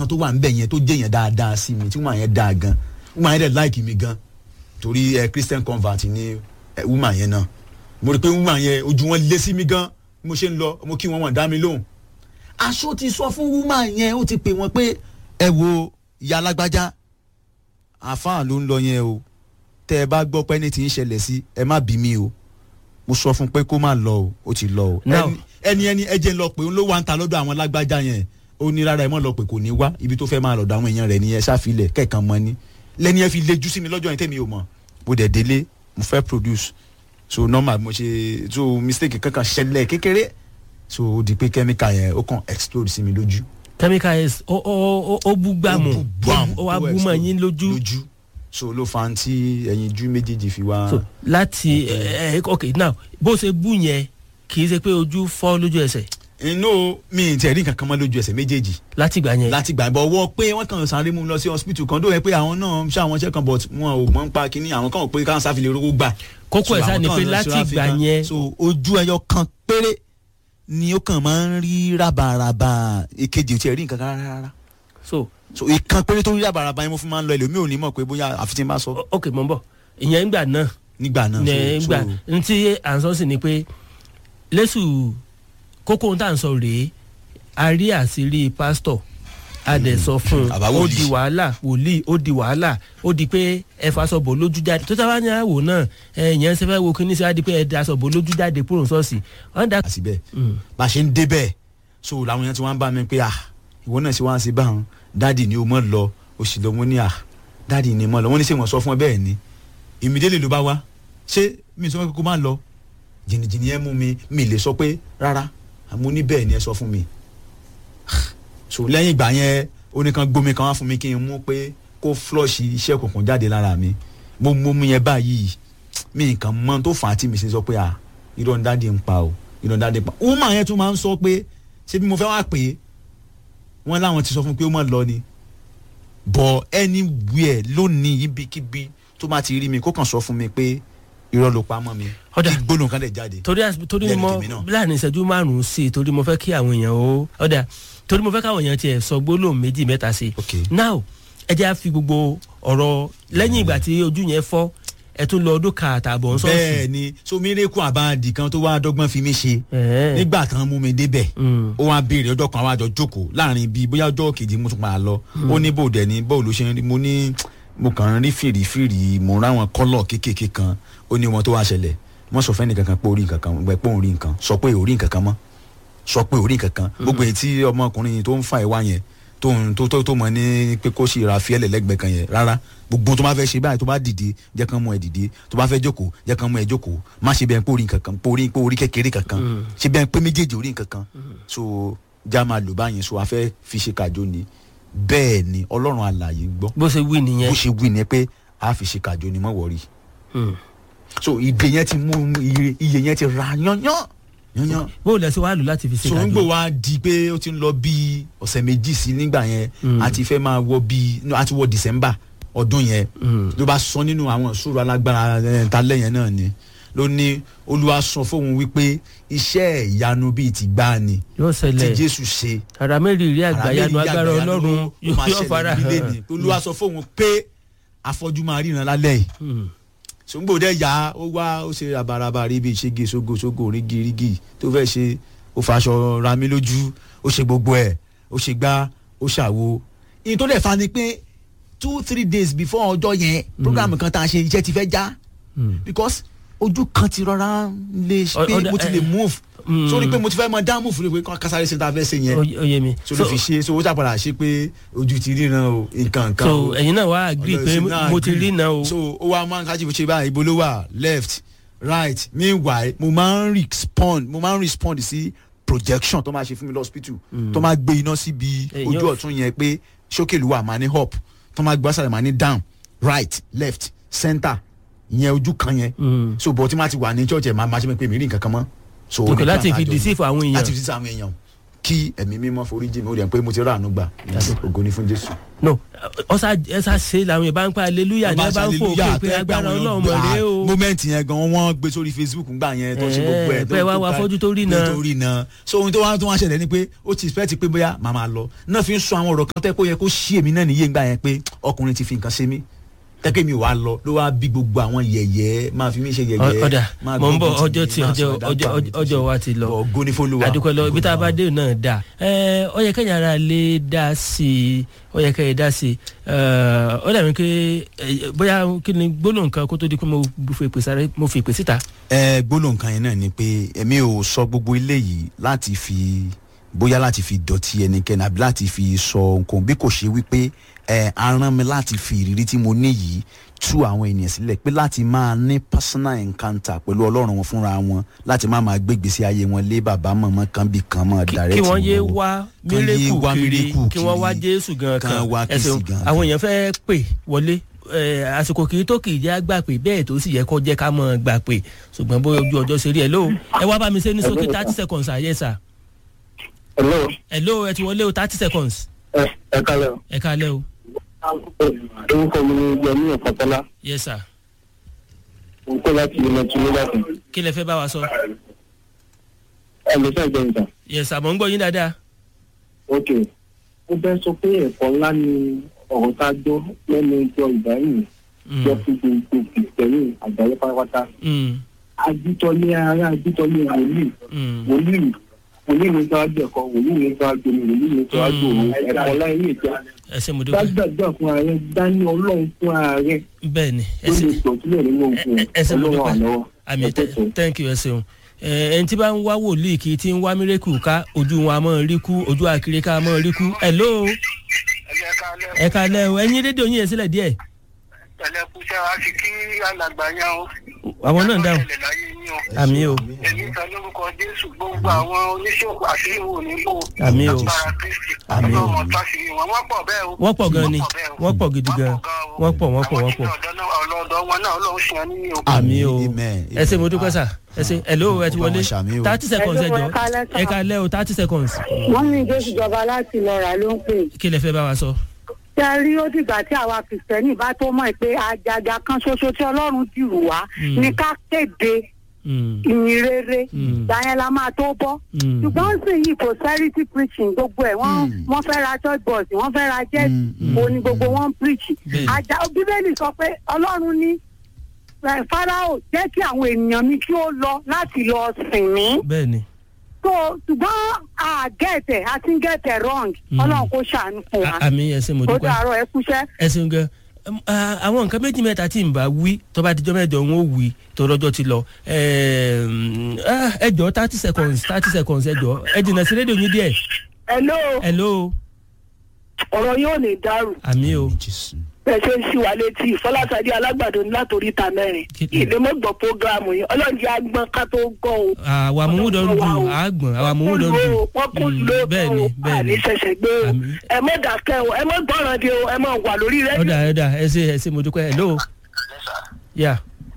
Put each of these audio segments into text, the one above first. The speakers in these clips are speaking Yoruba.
tó wà níbẹ̀ yẹn tó jẹ́ yẹn dáadáa sí mi tí woman yẹn dáa gan woman yẹn dẹ̀ like mi gan torí ẹ christian convert ni ẹ woman yẹn náà mo rí i pé woman yẹn ojú wọn lé sí mi gan bí mo ṣe ń lọ mo kí wọn wọn dá mi lóhùn aṣọ ti sọ fún woman yẹn ó ti pè wọn pé ẹ wo ìyá alágbájá àfáà ló ń lọ yẹn o tẹ ẹ bá gbọ́ pé ẹni tí ń ṣẹlẹ̀ sí ẹ má bí mi o mo sọ fún pé kó má lọ o ó ti lọ o Now- ẹni ẹni ẹ jẹ́ ń lọ pé òun ló wà ń ta lọ́dọ̀ àwọn alágbájá yẹn ó ní rárá ẹ mọ̀ lọ pé kò ní wá ibi tó fẹ́ máa lọ̀dọ̀ àwọn èèyàn rẹ̀ ni ẹ ṣàfilẹ̀ kẹ̀kan mọ́ ni lẹ́ni ẹ fi lejú sí mi lọ́jọ́ yẹn tẹ́mi ò mọ̀ mo dẹ̀ délé mo fẹ́ produce so normal mo ṣe so mistake kankan ṣẹlẹ̀ kékeré so ó di pé chemical yẹn ó kàn explode sí mi lójú chemical s ó ó ó ó bú gbàmù Ó bú gbàmù, ó wá ó bú mọ́ explode yín lójú lójú so ló fa ti ẹyin jú méjèèjì fi wá. so láti ẹ ẹ ok now bó ṣe bú yẹn kì í ṣe pé ojú fọ́ lójú ẹsẹ̀ inú mi ì tẹ̀ rí nǹkan kan mọ́ lójú ẹsẹ̀ méjèèjì láti gbà yẹn láti gbà bọ̀ wọ́ pé wọ́n kàn sáré mú un lọ sí hospital kan dóye pé àwọn náà ṣe àwọn iṣẹ́ kan but wọn ò mọ̀ ń pa kínní àwọn kan ò pé káwọn sáfìlẹ̀ rówó gbà. kókó ẹ̀ So sá ni àwọn pé kan lọ sí láti ìgbà Africa. yẹn so ojú ẹyọ kan péré ni ó kàn máa ń rí rábàràbà èkejì ò tiẹ̀ rí nǹkan kan rárá rárá so so ìkan péré tó rí rábàràbà yẹn mo fi máa ń lọ ẹlòmíì ò ní mọ̀ pé bóyá àfi tí n bá sọ o- ok mọ̀ ń bọ̀ ìyẹn ńgbà náà nígbà náà ní so gbà so ntí à ń sọ sí ni pé lẹ́sù kókó ohun tá à ń sọ rèé a rí àṣírí pásítọ̀ a dẹ̀ sọ fún un Àbá ó wòlíì. di wàhálà wòlíì ó di wàhálà ó di pé ẹ fasọ̀bọ̀ lójú jáde tó táwa ní àwò náà ẹ yẹn ṣe fẹ́ wo kíní sí wa di pé ẹ dasọ̀bọ̀ lójú jáde kúrò sọ́ọ̀sì wọ́n dà. àsìbẹ̀ bá a ṣe ń débẹ̀ so làwọn yẹn ti wá ń bá mi pé ah ìwọ náà ṣe wá ń ṣe báwọn dáàdì ni o mọ̀ lọ o sì lọ mo ní ah dáàdì ni mo lọ wọ́n ní ṣé wọ́n sọ fún ẹ bẹ́ẹ̀ ni ìmídélé ló bá wá ṣé mi sọ pé kó má lọ jìnnìjìnnì ẹ mú mi mi lè sọ pé rárá àmọ́ ní bẹ́ẹ̀ ni ẹ sọ fún mi so lẹ́yìn ìgbà yẹn oníkan gbomi kan wá fún mi kí n mú pé kó flush iṣẹ́ òkùnkùn jáde lára mi mo mú mi yẹn báyìí mi nǹkan mọ tó fà á tí mi ṣe sọ pé ah irọ́ ń dáàdi ń pa o irọ́ ń dáàdi ń pa o máa yẹn tún máa ń sọ pé ṣé bí mo fẹ́ wá pè é wọ́n láwọn ti sọ fún pé ó máa lọ ni bọ̀ anywhere lónìí ibikíbi tó máa ti rí mi kó kàn sọ fún mi pé irọ́ ló pa mọ́ mi Ọ̀dà. kí gbólóhùn kan lè jáde torí às- torí Lẹ́nu mo tèmi náà. láàrin ìṣẹ́jú márùn-ún sí i torí mo fẹ́ kí àwọn èèyàn ó ọ̀dà torí mo fẹ́ káwọn èèyàn tiẹ̀ sọ gbólóhùn méjì mẹ́ta sí i ok now ẹ jẹ́ á fi gbogbo ọ̀rọ̀ lẹ́yìn ìgbà tí ojú yẹn fọ́ ẹ tún lọ ọdún kan àtààbọ̀ ń sọ́ọ̀sì. bẹ́ẹ̀ ni so mírèkù àbáàdì kan tó wá dọ́gbọ́n fi mí ṣe Ẹ̀ẹ́. nígbà tán mú mi débẹ̀ Mm. ó wá béèrè ọjọ́ kan àwọn àjọ jókòó láàrin bíi bóyá ọjọ́ kejì mo tún máa lọ ó ní bò dẹ̀ ní bó ló ṣe ń rí mo ní mo kàn ń rí fìrìfìrì mo ń ráwọn kọ́lọ̀ kéékèèké kan ó ní wọn tó wá ṣẹlẹ̀ wọ́n sọ fẹ́ni kankan pé orí nǹkan kan gbẹ pé òun rí nǹkan sọ pé orí nǹkan kan mọ́ sọ pé orí nǹkan kan gbogbo èyí tí ọmọkùnrin tó ń fa ìwá yẹn tó ń tó tó tó mọ ní pé kó sì ra fiẹ́lẹ̀ lẹ́gbẹ̀ẹ́ kan yẹn rárá gbogbo tó bá fẹ́ ṣe báyìí tó bá dìde jẹ́ kán mú ẹ dìde tó bá fẹ́ jókòó jẹ́ kán mú ẹ jókòó má ṣe bẹ́ẹ̀ pé orí nǹkan kan pé orí pé orí kékeré kankan ṣe bẹ́ẹ̀ pé méjèèjì orí nǹkan kan so já máa lò báyìí so a fẹ́ fi ṣe kàjọ ni bẹ́ẹ̀ ni ọlọ́run alààyè gbọ́ bó ṣe wí nìyẹn. bó ṣe wí ni pé a fi ṣe kàjọ ni mọ́ wọ̀rí Mm. so ìgbé yẹn ti mú iye iye yẹn ti ra yányán yányán bó lẹ ṣe wá lò láti fi ṣe so ń kàdó. gbò wá di pé ó ti ń lọ bíi ọ̀sẹ̀ méjì sí nígbà yẹn Mm. a ti fẹ́ máa wọ bíi no, a ti wọ december ọdún yẹn Mm. ló bá sọ nínú àwọn ìṣòro alágbára ẹ̀, ta lẹ́yìn náà ni ló ní olúwa sọ fóun wípé iṣẹ́ ìyanu bíi ti gbá ni yóò tí ṣẹlẹ̀ jésù ṣe ara mẹ́rin rí àgbàyanu àràmẹ́rin agbára àgbàyanu ọlọ́run ló máa yóò fara ṣẹlẹ̀ nílé hàn. ni olúwa sọ fóun pé afọ́jú máa ríran lálẹ́ yìí Mm. sòǹgbò dẹ yá ó wá ó ṣe rabaraba rí bíi ṣége ṣógo ṣógo rígi rígi tó fẹ́ ṣe ó faṣọ ra mi lójú ó ṣe gbogbo ẹ̀ ó ṣe gbá ó ṣàwo. ìyẹn tó dẹ̀ fa ni pé two three days before ọjọ́ yẹn program kan tá a ṣe iṣẹ́ ti fẹ́ já Mm. because ojú kan ti rọra lè Ọ- pé ọ̀dà- mo ti lè ẹ- move Mm. sórí pé mo ti fẹ́ mọ dá move rẹ pé kọ́ kásáré ṣe tá a fẹ́ ṣe yẹn Ó- ó yé mi. so ló fi ṣe so ó ṣàpàdà ṣe pé ojú ti ríran o nǹkan nǹkan so o ẹ̀yin náà wá agree Ọlọ́run pé sì náà mo ti agree. rí náà o. so ó wá máa ń kájí fi ṣe báyìí ibo ló wà left right meanwhile mo máa ń respond mo máa ń respond sí projection tó máa ṣe fún mi lọ́spítù tó máa gbé iná síbi Èyí ojú ò- ọ̀tún yẹn pé sókè ló wà máa ní up tó máa gbé ọ̀sàlẹ̀ máa ní down right left center ìyẹn ojú kan yẹn Mm. so bọ̀ tí máa ti wà ní church ẹ̀ máa máa ṣe pé mi rí nǹkan kan mọ́ so Okay, ó ní láti plan fi àjọ deceive àwọn èèyàn. láti fi deceive àwọn èèyàn kí ẹ̀mí mímọ́ forí jì mí ó rẹ̀ pé mo ti rà àánú gbà ògo ni fún Jésù. no ọsà ẹsà ṣe làwọn yẹn bá ń pa hallelujah ní ẹ bá ń fò pé pé agbára ọlọ́run mọ̀ rẹ o. moment yẹn gan wọ́n gbé sórí facebook ńgbà yẹn tó ṣe gbogbo ẹ̀ Eh, pé wá wá fọ́jú tó rí náà. tó rí náà so ohun tó wá tó wá ṣẹlẹ̀ ni pé ó ti expect pé bóyá màmá lọ náà fi ń sọ àwọn ọ̀rọ̀ kan tẹ́ kó yẹ kó ṣí èmi náà níyé ńgbà yẹn pé ọkùnrin ti fi nǹkan ṣe mí tẹ́kẹ́ mi wà lọ ló wá bí gbogbo àwọn yẹ̀yẹ́ máa fi mí ṣe yẹ̀yẹ́ ọ̀dà máa mọ̀ ń bọ̀ gbógun ọjọ́ tì tí mí, máa ọjọ́ sọ̀rọ̀ ọjọ́ dáńtà mi tó ọjọ́ ṣe. wa ti lọ Bọ̀, ògo ni f'Olúwa. adúpẹ́ lọ ibi tá a bá dé náà dà ẹ ọ yẹ kẹ́yìn ara lè dá sí i ọ yẹ kẹ́yìn dá sí i ẹ ọ dàbí pé ẹ, bóyá kí ni gbólóhùn kan kó tó di pé mo fi èpè sáré mo fi èpè síta. ẹ gbólóhùn kan yẹn náà ni pé èmi ò sọ gbogbo eléyìí láti fi bóyá láti fi dọ̀tí ẹnikẹ́ni àbí láti fi sọ nǹkan bí kò ṣe wípé ẹ aràn mi láti fi ìrírí tí mo ní yìí tú àwọn ènìyàn sílẹ̀ pé láti máa ní personal encounter pẹ̀lú ọlọ́run wọn fúnra wọn láti má máa gbé ìgbésí ayé wọn lé bàbá mọ̀mọ́ kan bí kan mọ̀ Kí- direct kí wọ́n yé wọn. wá Kán yé mírèkù wá kiri miracle kí wọ́n wá kiri. jésù gan Kán kan wá ẹ ṣeun Kristi gan àwọn èèyàn fẹ́ pè wọlé ẹ, àsìkò kì í tó kì í jẹ́ àgbà pé bẹ́ẹ̀ tó sì yẹ kó jẹ́ ká mọ̀ gbà pé ṣùgbọ́n bóyá ojú ọjọ́ ṣe rí ẹ lóo ẹ wá bá mi ṣe ní sókè thirty seconds àyè sà hello ẹ lóo ẹ ti wọlé o thirty seconds ẹ ẹ kalẹ o. ẹ kálẹ̀ o orúkọ mi ni yẹmi ọ̀pọ̀tọ́lá yes sir mo ń kó láti ilẹ̀ tún nígbàtí. kí lẹ fẹ́ bá wa sọ ẹ lè fẹ́ gbẹ̀yìn tán. yes sir mò ń gbọ́ yín dáadáa ok ó fẹ́ sọ pé ẹ̀kọ́ ńlá ni ọ̀rọ̀ tá a gbọ́ lẹ́nu ìjọ ìbáyìí Mm, jọ fún gbogbo kìtẹ́rì àgbáyé pátápátá. mm, ajítọ́lé ara ajítọ́lé wòlíì mm. wòlíì wòlíì ní sáájú ẹ̀kọ́ wòlíì ní sáájú omi wòlíì ní sáájú òun ẹ̀kọ́ láyé ní ìjọ. ẹ ṣé mo dúpẹ́ dájúdájú fún ààrẹ dání ọlọ́run fún ààrẹ bẹ́ẹ̀ ni ẹ ló ṣé lè sọ sílẹ̀ nínú ogun ẹ- ẹ ṣé mo ọlọ́run dúpẹ́ àlọ́wọ́. àmì ẹ tẹ̀sán. thank you ẹ ṣeun ẹ ẹni tí bá ń wá wòlíì kì í ti ń wá mírèkù ká ojú wọn a mọ̀ rí kú ojú àkiri ká mọ̀ rí kú hello ẹ kálẹ̀ o ẹ̀yin rédíò yín yẹn sílẹ̀ díẹ̀ ẹlẹ́kùsẹ́ wa fi kí alàgbà yẹn o. àwọn náà ń dáhùn ẹlẹ́ láyé yín o. àmì o èmi sọ lórúkọ jésù gbogbo àwọn oníṣòwò àṣírí wo níbo. Àmín o. agbára kristi. Àmín o. ọlọ́run tásìrì wọn wọ́n pọ̀ bẹ́ẹ̀ o. wọ́n pọ̀ gan ni bẹ́ẹ̀ o. wọ́n pọ̀ gidi gan wọ́n pọ̀ wọ́n pọ̀ wọ́n pọ̀ ọlọ́dọ̀ wọn náà ọlọ́run ṣe ní o. àmì o Amen. ẹ ṣé mo dúpẹ́ sà ẹ ṣé hello ẹ ti wọlé Ọlọ́run ṣàmì o. thirty seconds ẹ jọ Hello, ẹ kálẹ́ sà. ẹ kálẹ̀ o thirty seconds wọ́n ní ìjọ ìjọba láti lọ rà ló ń pè. kí lẹ fẹ́ bá wa sọ. ṣé ẹ rí ó dìgbà tí àwa kìrìsìtẹ́nì bá tó mọ̀ pé àjàgà kan ṣoṣo tí ọlọ́run dìrù wá Mm. ní ká kéde Mm, ìyìn rere Mm. ìgbà yẹn la máa tó bọ́. mm, ṣùgbọ́n sì yí prosperity preaching gbogbo ẹ̀ wọ́n Mm. wọ́n fẹ́ ra church bus wọ́n fẹ́ ra jet Mm, mm. òní gbogbo wọn ń preach. Bẹ́ẹ̀ni. àjà bíbélì sọ pé ọlọ́run ní ẹ̀, Fáráò jẹ́ kí àwọn ènìyàn mi kí ó lọ láti lọ sìn mí bẹ́ẹ̀ ni so ṣùgbọ́n a gẹ̀tẹ̀ a ti ń gẹ̀tẹ̀ wrong Mm. ọlọ́run kò ṣàánú fún wa A- àmì ẹ ṣé mo ó dúpẹ́. dàárọ̀ ẹ kúṣẹ́. ẹ ṣeun gan Em, ah, àwọn nǹkan méjì mẹ́ta tí n bá wí tó bá dijọ́ mẹ́jọ ń ó wí tó lọ́jọ́ ti lọ Em, ah, ẹ jọ thirty seconds thirty seconds ẹ jọ ẹ jìnnà sí rédíò yín díẹ̀ hello hello ọ̀rọ̀ yóò ní dàrú àmì o Jésù. bẹ́ẹ̀ ṣe ń ṣì wá létí fọláṣadé alágbàdo ní látòrí ìta mẹ́rin Kí ni? ìdè mọ́ gbọ́ prógráàmù yìí ọlọ́run jẹ́ agbọ́n ká tó gbọ́ o. àwa mọ̀múdọ̀ ń dùn àgbọ̀n àwa mọ̀múdọ̀ ń dùn wọ́n kú Mm, ló bẹ́ẹ̀ ni bẹ́ẹ̀ ni àní ṣẹ̀ṣẹ̀ gbé o Àmín. ẹ mọ́ dàkẹ́ o ẹ mọ́ gbọ́ràn de o ẹ mọ́ wà lórí rẹ. ọ̀dà ọ̀dà ẹ ṣe ẹ ṣe mo dúpẹ́ hello yà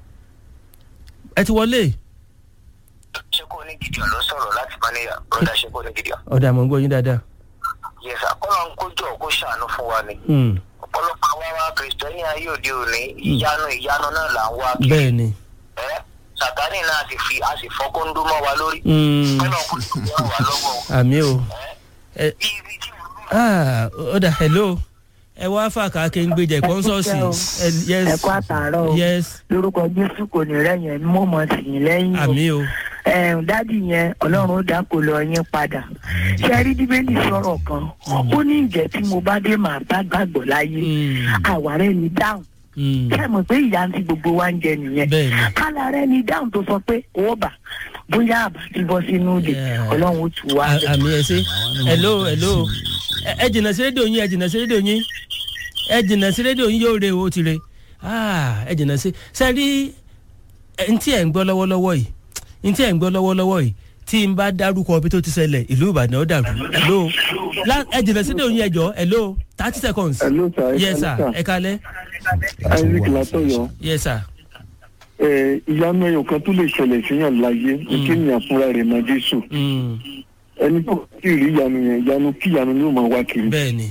ẹ ti wọlé ṣeko ní gideon ló sọ̀rọ̀ láti mọ́níyà broda ṣeko ní gideon. ọ̀dà mọ̀ ń gbọ́ yín dáadáa yẹsà kọ́lọ̀ ń kójọ kó ṣàánú fún wa ni. Hmm, ọ̀pọ̀lọpọ̀ àwa wa kìrìsìtẹ́nì ayé òde òní ìyanu ìyanu náà là ń wá kiri. bẹ́ẹ̀ ni ẹ sàtánì náà sì fi a sì fọ́ kóńdó mọ́ wa lórí. Hmm, kọ́lọ̀ kó tó wà wá lọ́wọ́ o. àmì o ẹ ẹ bí ibi tí mo ah, ọ̀dà hello ẹ wá fàkà kí n gbèjà ìpọ́nsọ́ọ̀sì yes ẹ kú àtàárọ̀ o yes lórúkọ jésù kò ní rẹ̀yìn mo mọ̀ sí yín lẹ́yìn o àmì o ẹ̀ẹ́n dádì yẹn ọlọ́run ó dáko lọ yín padà ṣe rí bíbélì sọ̀rọ̀ kan ó ní ìjẹ́ tí mo bá dé màá bá gbàgbọ́ láyé Hmm, àwárẹ̀ ni dáhùn hmm, ṣé ẹ mọ̀ pé ìyá ti gbogbo wa ń jẹ nìyẹn bẹ́ẹ̀ ni kálá rẹ̀ ni dáhùn tó sọ pé ó bà bóyá àbá ti bọ́ sínú ìdè Yeah. ọlọ́run ó tù wá À- bẹ̀. àmì ẹ ṣe hello hello ẹ ẹ jìnnà sí rédíò yín ẹ jìnnà sí rédíò yín ẹ jìnnà sí rédíò yín yóò re o ti re Ah, ẹ jìnnà sí sẹ́rí ẹ ntí ẹ̀ ń gbọ́ lọ́wọ́lọ́wọ́ yìí ntí ẹ̀ ń gbọ́ lọ́wọ́lọ́wọ́ yìí tí n bá dárúkọ ibi tó ti ṣẹlẹ̀ ìlú ìbàdàn ó dàrú hello La- ẹ jìnnà sí rédíò yín ẹ jọ hello thirty seconds Hello, sir. Ẹ yes sir kálẹ́, sir. ẹ kalẹ́ isaac látọ̀yọ́ yes sir ẹ ìyanu ẹyọ kan tó lè ṣẹlẹ̀ síyàn láyé ní kéèyàn fúnra rẹ̀ mọ jésù Mm, ẹni tó kì í rí ìyanu yẹn ìyanu kí ìyanu ni ó máa wá kiri bẹ́ẹ̀ ni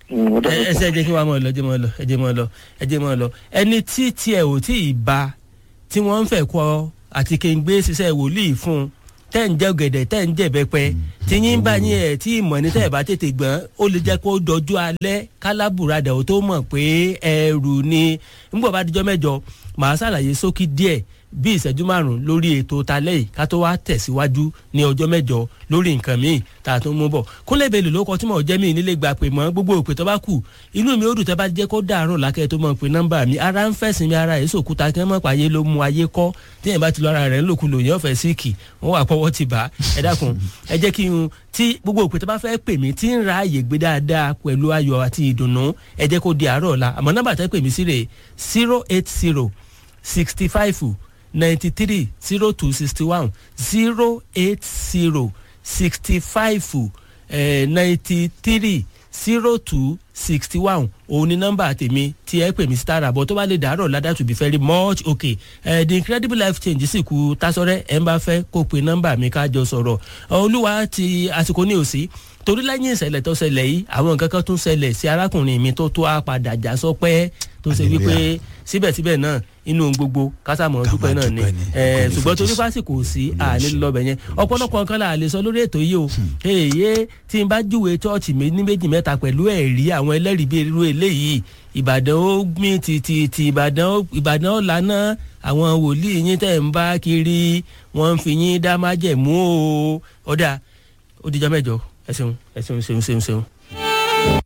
Mm, ó dára ẹ sà. ṣe ẹ jẹ́ kí wàá mọ̀ lọ ẹ jẹ́ mọ̀ lọ ẹ jẹ́ mọ̀ lọ ẹ jẹ́ mọ̀ lọ ẹni tí tiẹ̀ ò tí ì ba tí wọ́n ń fẹ́ kọ́ àti kéńgbé ṣiṣẹ́ wòlíì fún un tẹ́ ń jẹ́ gẹ̀dẹ̀ tẹ́ ń jẹ́ bẹ́pẹ́ tí yín bá yín ẹ̀ tí ìmọ̀ ní tẹ́ ẹ̀ bá tètè gbọ́n ó lè jẹ́ kó dọjú alẹ́ kálábùradà ó tó mọ̀ pé ẹrù ni nígbà bá dijọ́ mẹ́jọ màá ṣàlàyé sókí díẹ̀ bí ìṣẹ́jú márùn-ún lórí ètò talẹ́ yìí ká tó wá tẹ̀síwájú ní ọjọ́ mẹ́jọ lórí nǹkan míì tá a tún mú bọ̀ kúnlẹ̀ bèlè ló kọ tí mo jẹ́ mi nílé gba pè mọ́ gbogbo òpè tó bá kù inú mi ó dùn tẹ́ bá jẹ́ kó dàárọ̀ lákẹ́ tó mọ̀ pé nọ́mbà mi ara ń fẹ̀sìn mi ara èso òkúta kí wọ́n mọ̀ pààyè ló mú ayé kọ́ tí yẹn bá ti lọ ara rẹ̀ ńlòkulò yẹn ọ̀fẹ́ síìkì wọ́n wà pọ́wọ́ ti bá ẹ dákun ẹ jẹ́ kí n tí gbogbo òpè tó bá fẹ́ pè mí tí ń ra àyè gbé dáadáa pẹ̀lú ayọ̀ àti ìdùnnú ẹ jẹ́ kó di àárọ̀ ọ̀la àmọ́ nọ́mbà tẹ́ pè mí sí rè zero eight zero sixty five ninety three zero two sixty one zero eight zero sixty five ninety three zero two sixty one òun ni nọ́mbà tèmi tí ẹ pè mí sí tààrà bọ́ tó bá lè dàárọ̀ ládàá to be very much okay uh, the incredible life change sì kú tásọ̀rẹ́ ẹ̀ ń bá fẹ́ kó pe nọ́mbà mi ká jọ sọ̀rọ̀ olúwa ti àsìkò ní òsì torí lẹ́yìn ìṣẹ̀lẹ̀ tó ṣẹlẹ̀ yìí àwọn nǹkan kan tún ṣẹlẹ̀ sí arákùnrin mi tó tó á padà já sọpẹ́ tó ṣe wípé síbẹ̀síbẹ̀ náà inú gbogbo kásámọ̀ Ká dúpẹ́ máa náà ni dúpẹ́ ni. ẹ̀ Ọkọ ní ṣùgbọ́n torí fojúsùn. fásitì kò sí Olúwa àní ṣe. lọ́bẹ̀ yẹn ọ̀pọ̀lọpọ̀ nǹkan là lè sọ lórí ètò yìí o èyí tí n bá júwe chọ́ọ̀chì mi ní méjì mẹ́ta pẹ̀lú ẹ̀rí àwọn ẹlẹ́rìí bíi irú eléyìí ìbàdàn ó gbìn títí ti ìbàdàn ó ìbàdàn ó lànà àwọn wòlíì yín tẹ̀ ń bá kiri wọ́n ń fi yín dá májẹ̀mú o ọ̀dà ó dijọ́ mẹ́jọ ẹ ṣeun ẹ ṣeun ṣeun ṣeun ṣeun.